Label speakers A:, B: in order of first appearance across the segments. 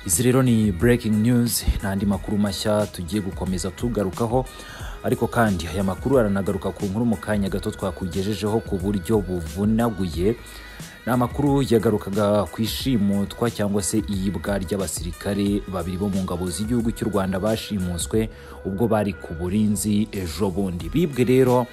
A: izi rero ni breaking news n'andi makuru mashya tugiye gukomeza tugarukaho ariko kandi aya makuru aranagaruka ku nkuru mu kanya gato twakugejejeho ku buryo buvunaguye ni amakuru yagarukaga ku ishimutwa cyangwa se iyibwa ry'abasirikare babiri bo mu ngabo z'igihugu cy'u rwanda bashimuswe ubwo bari ku burinzi ejo bundi bibwe rero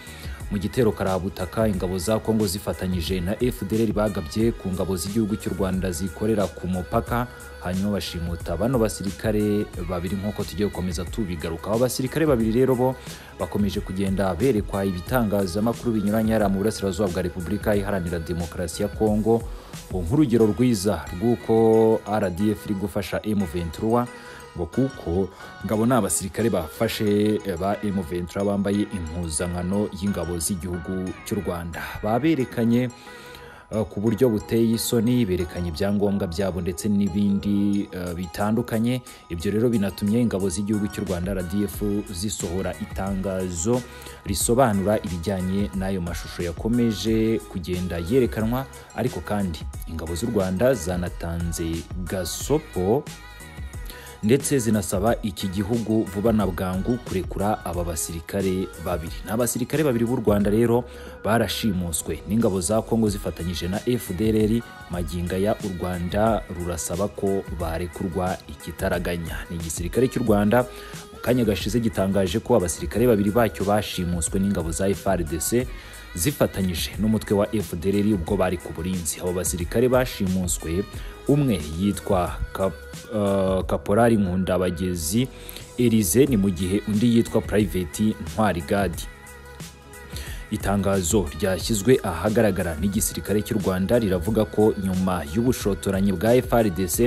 A: mu gitero karabutaka ingabo za kongo zifatanyije na fdr bagabye ku ngabo z'igihugu cy'u rwanda zikorera ku mupaka hanyuma bashimuta bano basirikare babiri nk'uko tugiye gukomeza tubigaruka abo basirikare babiri rero bo bakomeje kugenda berekwa ibitangazamakuru binyuranye hariya mu burasirazuba bwa repubulika iharanira demokarasi ya kongo nk'urugero rwiza rw'uko rdf iri gufasha m23 ngo kuko ngabo ni abasirikare bafashe ba M23 bambaye impuzankano y'ingabo z'igihugu cy'u Rwanda baberekanye uh, ku buryo buteye isoni berekanye ibyangombwa byabo ndetse n'ibindi uh, bitandukanye ibyo rero binatumye ingabo z'igihugu cy'u Rwanda RDF zisohora itangazo risobanura ibijyanye n'ayo mashusho yakomeje kugenda yerekanwa ariko kandi ingabo z'u Rwanda zanatanze gasopo ndetse zinasaba iki gihugu vuba na bwangu kurekura aba basirikare babiri ni abasirikare babiri b'u rwanda rero barashimuswe n'ingabo za kongo zifatanyije na fdr maginga ya u rwanda rurasaba ko barekurwa ikitaraganya ni igisirikare cy'u rwanda mu kanya gashize gitangaje ko abasirikare babiri bacyo bashimuswe n'ingabo za frdc zifatanyije n'umutwe wa fdr ubwo bari ku burinzi abo basirikare bashimuswe umwe yitwa kap, uh, kaporari nkundabagezi erize ni mu gihe undi yitwa purayiveti ntwari gadi itangazo ryashyizwe ahagaragara n'igisirikare cy'u rwanda riravuga ko nyuma y'ubushotoranyi bwa frdc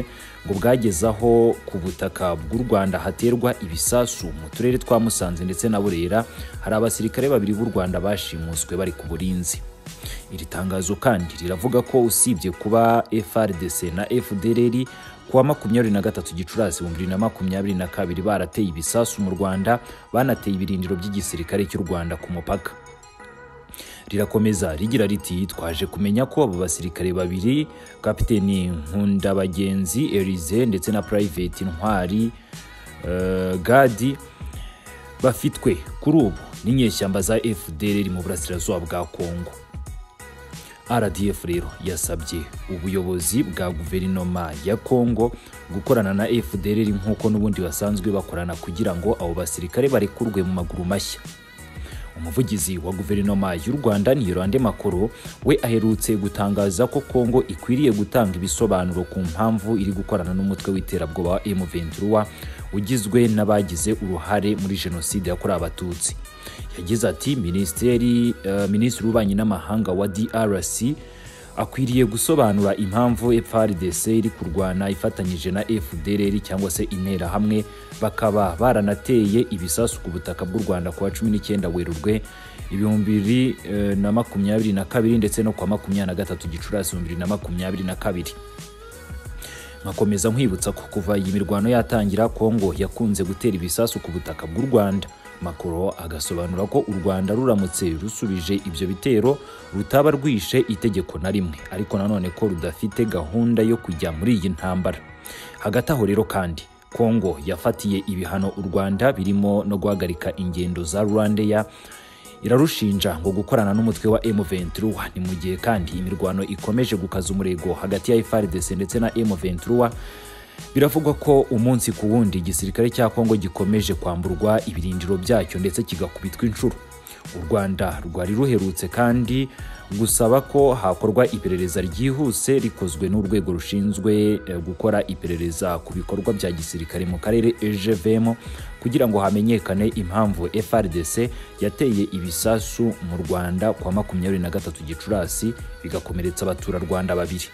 A: ngo bwagezaho ku butaka bw'u rwanda haterwa ibisasu mu turere twa musanze ndetse na burera hari abasirikare babiri b'u rwanda bashimuswe bari ku burinzi iri tangazo kandi riravuga ko usibye kuba frdc na fdrr kuwa makumyabiri na gatatu gicurasi ibihumbi bibiri na makumyabiri na kabiri barateye ibisasu mu rwanda banateye ibirindiro by'igisirikare cy'u rwanda ku mupaka rirakomeza rigira riti twaje kumenya ko abo basirikare babiri kapiteni nkundabagenzi erize ndetse na purayiveti ntwari uh, gadi bafitwe kuri ubu n'inyeshyamba za fdr mu burasirazuba bwa kongo rdf rero yasabye ubuyobozi bwa guverinoma ya kongo gukorana na fdr nk'uko n'ubundi basanzwe bakorana kugira ngo abo basirikare barekurwe mu maguru mashya umuvugizi wa guverinoma y'u rwanda niyirande makuru we aherutse gutangaza ko kongo ikwiriye gutanga ibisobanuro ku mpamvu iri gukorana n'umutwe w'iterabwoba wa m23 ugizwe n'abagize uruhare muri jenoside yakorewe abatutsi yagize ati minisiteri uh, minisitiri w'ububanyi n'amahanga wa drc akwiriye gusobanura impamvu FARDC iri kurwana ifatanyije na FDLR cyangwa se interahamwe bakaba baranateye ibisasu ku butaka bw'u Rwanda kuwa 19 Werurwe ibihumbi bibiri na makumyabiri na kabiri ndetse no kuwa makumyabiri na gatatu Gicurasi ibihumbi bibiri na makumyabiri na kabiri nkakomeza nkwibutsa ko kuva iyi mirwano yatangira Kongo yakunze gutera ibisasu ku butaka bw'u Rwanda Macron agasobanura ko u Rwanda ruramutse rusubije ibyo bitero rutaba rwishe itegeko na rimwe ariko nanone ko rudafite gahunda yo kujya muri iyi ntambara hagati aho rero kandi Kongo yafatiye ibihano u Rwanda birimo no guhagarika ingendo za Rwandeya irarushinja ngo gukorana n'umutwe wa M23 ni mu gihe kandi imirwano ikomeje gukaza umurego hagati ya FARDC ndetse na M23 biravugwa ko umunsi ku wundi igisirikare cya kongo gikomeje kwamburwa ibirindiro byacyo ndetse kigakubitwa inshuro u rwanda rwari ruherutse kandi gusaba ko hakorwa iperereza ryihuse rikozwe n'urwego rushinzwe gukora iperereza ku bikorwa bya gisirikare mu karere egvm kugira ngo hamenyekane impamvu frdc yateye ibisasu mu rwanda kwa makumyabiri na gatatu gicurasi bigakomeretsa abaturarwanda babiri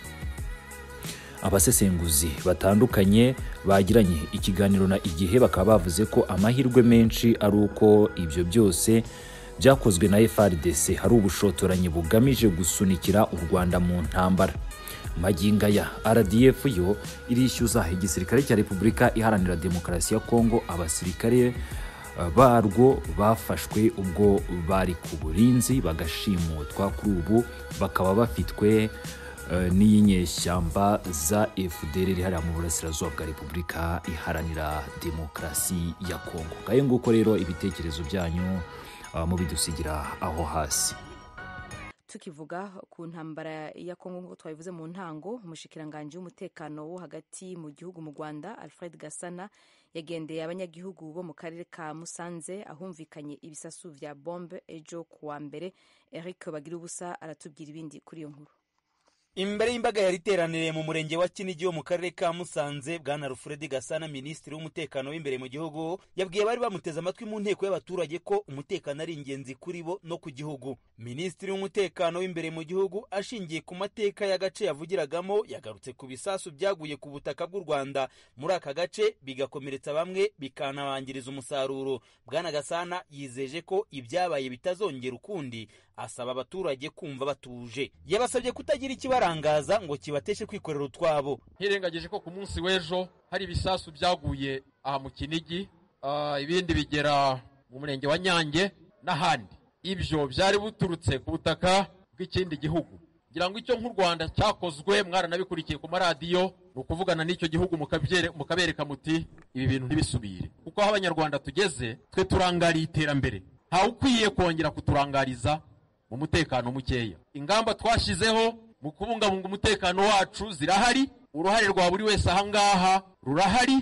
A: abasesenguzi batandukanye bagiranye ikiganiro na igihe bakaba bavuze ko amahirwe menshi ari uko ibyo byose byakozwe na FRDC hari ubushotoranyi bugamije gusunikira u Rwanda mu ntambara maginga ya RDF yo irishyuza igisirikare cya Repubulika Iharanira Demokarasi ya Kongo abasirikare barwo bafashwe ubwo bari ku burinzi bagashimutwa kuri ubu bakaba bafitwe eh, n'iyinyeshyamba za FDR iri hariya mu burasirazuba bwa Repubulika iharanira demokarasi ya Kongo ngahe nguko rero ibitekerezo byanyu ah, mubidusigira aho hasi
B: tukivuga ku ntambara ya kongo nk'uko twabivuze mu ntango umushikiranganji w'umutekano wo hagati mu gihugu mu rwanda alfred gasana yagendeye abanyagihugu bo mu karere ka musanze ahumvikanye ibisasu vya bombe ejo kuwa mbere eric bagirubusa aratubwira ibindi kuri iyo nkuru
C: imbere y'imbaga yari iteraniriye mu murenge wa kinigi wo mu karere ka musanze bwana rufuredi gasana minisitiri w'umutekano w'imbere mu gihugu yabwiye abari bamuteze amatwi mu nteko y'abaturage ko umutekano ari ingenzi kuri bo no ku gihugu minisitiri w'umutekano w'imbere mu gihugu ashingiye ku mateka y'agace yavugiragamo yagarutse ku bisasu byaguye ku butaka bw'u rwanda muri aka gace bigakomeretsa bamwe bikanabangiriza umusaruro bwana gasana yizeje ko ibyabaye bitazongera ukundi asaba abaturage kumva batuje yabasabye kutagira ikibara barangaza ngo kibateshe kwikorera utwabo
D: nkirengagije ko ku munsi w'ejo hari ibisasu byaguye aha mu kinigi ah, ibindi bigera mu murenge wa nyange n'ahandi ibyo byari buturutse ku butaka bw'ikindi gihugu ngira ngo icyo nk'u rwanda cyakozwe mwaranabikurikiye ku maradiyo ni ukuvugana n'icyo gihugu mukabyere- mukabereka muti ibi bintu ntibisubire kuko aho abanyarwanda tugeze twe turangariye iterambere ntawe ukwiye kongera kuturangariza mu mutekano mukeya ingamba twashyizeho mu kubungabunga umutekano wacu zirahari uruhare rwa buri wese ahangaha rurahari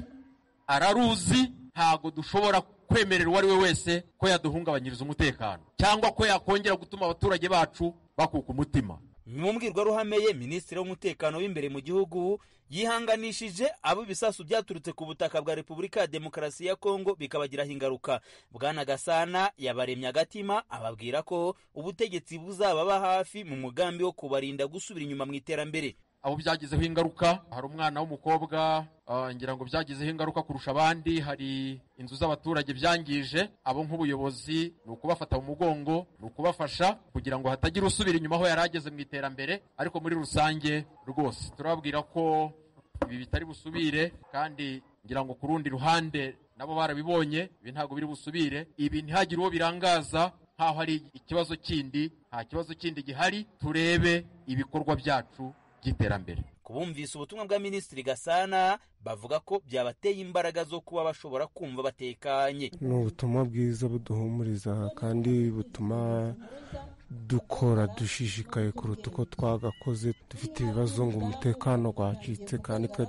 D: araruzi ntago dushobora kwemerera uwo ari we wese ko yaduhungabanyiriza umutekano cyangwa ko yakongera gutuma abaturage bacu bakuka umutima
C: mu mbwirwaruhame ye minisitiri w'umutekano w'imbere mu gihugu yihanganishije abo ibisasu byaturutse ku butaka bwa repubulika ya demokarasi ya kongo bikabagiraho ingaruka bwana gasana yabaremye agatima ababwira ko ubutegetsi buzababa hafi mu mugambi wo kubarinda gusubira inyuma mu iterambere
D: abo byagizeho ingaruka hari umwana w'umukobwa ah, ngira ngo byagizeho ingaruka kurusha abandi hari inzu z'abaturage byangije abo nk'ubuyobozi ni ukubafata mu mugongo ni ukubafasha kugira ngo hatagira usubira inyuma aho yari ageze mu iterambere ariko muri rusange rwose turababwira ko ibi bitari busubire kandi ngira ngo ku rundi ruhande nabo barabibonye ibi ntabwo biri busubire ibi ntihagire uwo birangaza nkaho hari ikibazo kindi nta kibazo kindi gihari turebe ibikorwa byacu by'iterambere
C: kubumvise ubutumwa bwa minisitiri gasana bavuga ko byabateye imbaraga zo kuba bashobora kumva batekanye
E: ni ubutumwa bwiza buduhumuriza kandi butuma dukora dushishikaye kuruta uko twagakoze dufite ibibazo ngo umutekano wacitse kandi twe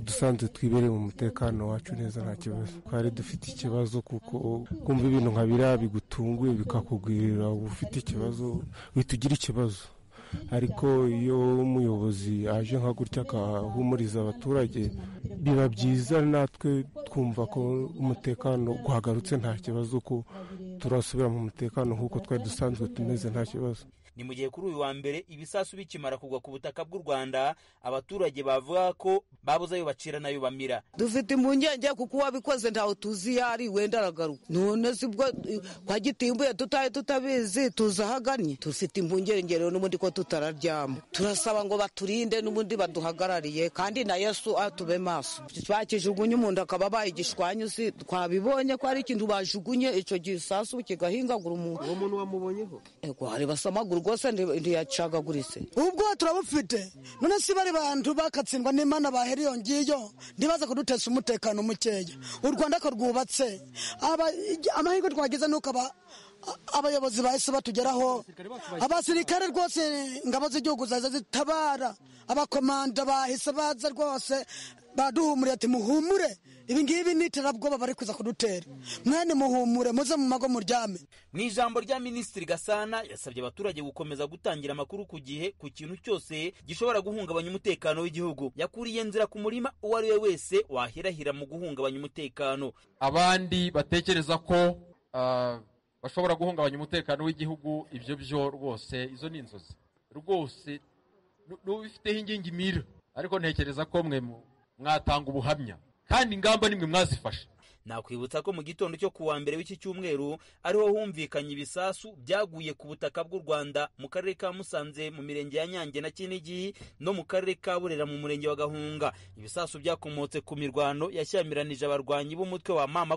E: dusanze twibereye mu mutekano wacu neza nta kibazo twari dufite ikibazo kuko kumva ibintu nka biriya bigutunguye bikakugwirira uba ufite ikibazo uhita ugira ikibazo ariko iyo umuyobozi aje nka gutya agahumuriza abaturage biba byiza natwe twumva ko umutekano guhagarutse nta kibazo ko turasubira mu mutekano nk'uko twari dusanzwe tumeze nta kibazo
C: ni mu gihe kuri uyu wa mbere ibisasu bikimara kugwa ku butaka bw'u rwanda abaturage bavuga ko babuze ayo bacira n'ayo bamira
F: dufite impungenge kuko uwabikoze ntawe tuzi iyo ari wenda aragaruka none si bwo eh, kwa gitimbuye tutaye tutabizi tuzi aho agannye dufite impungenge rero n'ubundi ko tutararyama turasaba ngo baturinde n'ubundi baduhagarariye kandi na yesu atube maso bakijugunye umuntu akaba abaye igishwanyu si twabibonye ko ari ikintu bajugunye icyo gisasu kigahingagura umuntu uwo muntu wamubonyeho ego hari basamagura rwose nti- ntiyacagaguritse
G: ubwo turabufite none si bari bantu bakatsindwa n'imana bahera iyo ngiyo ntibaze kudutesha umutekano mukeya u rwanda ko rwubatse Aba- amahirwe twagize nuko aba abayobozi bahise batugeraho abasirikare rwose ingabo z'igihugu zaza zitabara abakomanda bahise baza rwose baduhumuriye ati muhumure ibingibi ni iterabwoba bari kuza kudutera mwene muhumure muze mu mago muryame
C: mu ijambo rya minisitiri gasana yasabye abaturage gukomeza gutangira amakuru ku gihe ku kintu cyose gishobora guhungabanya umutekano w'igihugu yakuriye nzira ku murima uwo ari we wese wahirahira mu guhungabanya umutekano
D: abandi batekereza ko ah, bashobora guhungabanya umutekano w'igihugu ibyo byo rwose izo ni inzozi rwose nu- n'ubifiteho ingingi mira ariko ntekereza ko mwe mu- mwatanga ubuhamya kandi ingamba nimwe mwazifashe
C: nakwibutsa ko mu gitondo cyo ku wa mbere w'iki cyumweru ariho humvikanye ibisasu byaguye ku butaka bw'u rwanda mu karere ka musanze mu mirenge ya nyange na kinigi no mu karere ka burera mu murenge wa gahunga ibisasu byakomotse ku mirwano yashyamiranyije abarwanyi b'umutwe wa mama